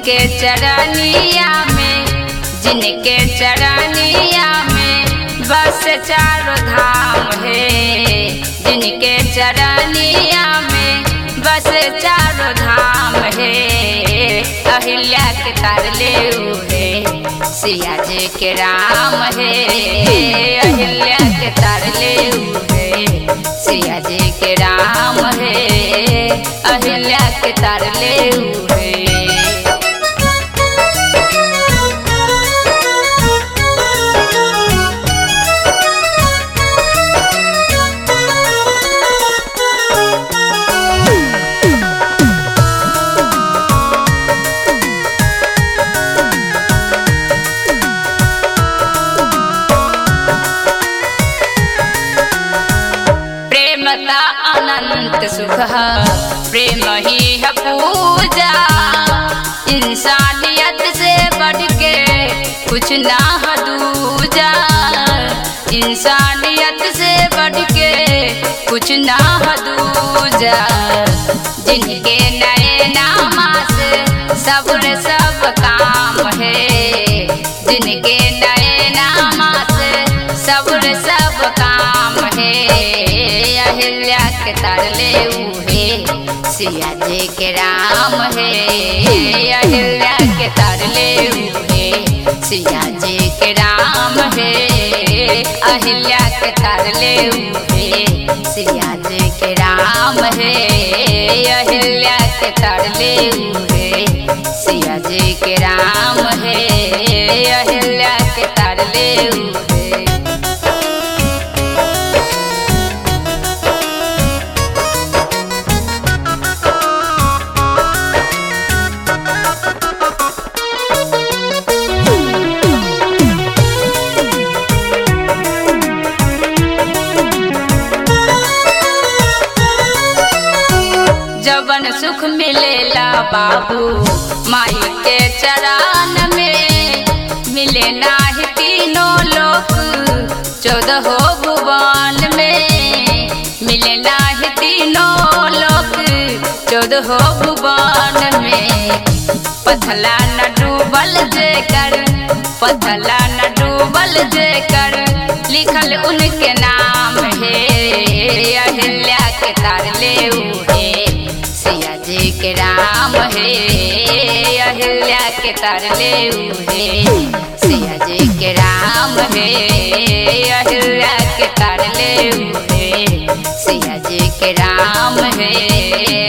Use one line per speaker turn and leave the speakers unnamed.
जिनके चरनिया में जिनके चरनिया में बस चारों धाम है जिनके चरनिया में बस चारों धाम है अहिल्या के तारले है सिया जी के राम है अहिल्या के तारले है सिया जी के राम है अहिल्या के तारले है प्रेमता अनंत सुख प्रेम ही है पूजा इंसानियत से बढ़ के कुछ ना है दूजा इंसानियत से बढ़ के कुछ ना है दूजा जिनके नए नामा से सब्र सब काम है जिनके नए नामा से सब्र सब काम है अहिल्या के तरले उहे सिया जी के राम है अहिल्या के तरले उहे सिया जी के राम है अहिल्या के तरले उहे सिया जी के राम है अहिल्या के तरले उहे सिया जी के राम है अहिल्या के तरले उहे जवन सुख मिलेला बाबू माई के चरण में मिले नाही तीनों लोक चौदह भुवन में मिले नाही तीनों लोक चौदह भुवन में पथला न डूबल जेकर पथला न डूबल जेकर लिखल उनके नाम है अहिल्या के तारले उहे सिया जी के राम है अहिल्या के तरले उहे सिया जी के राम है अहिल्या के तरले उहे सिया जी के राम है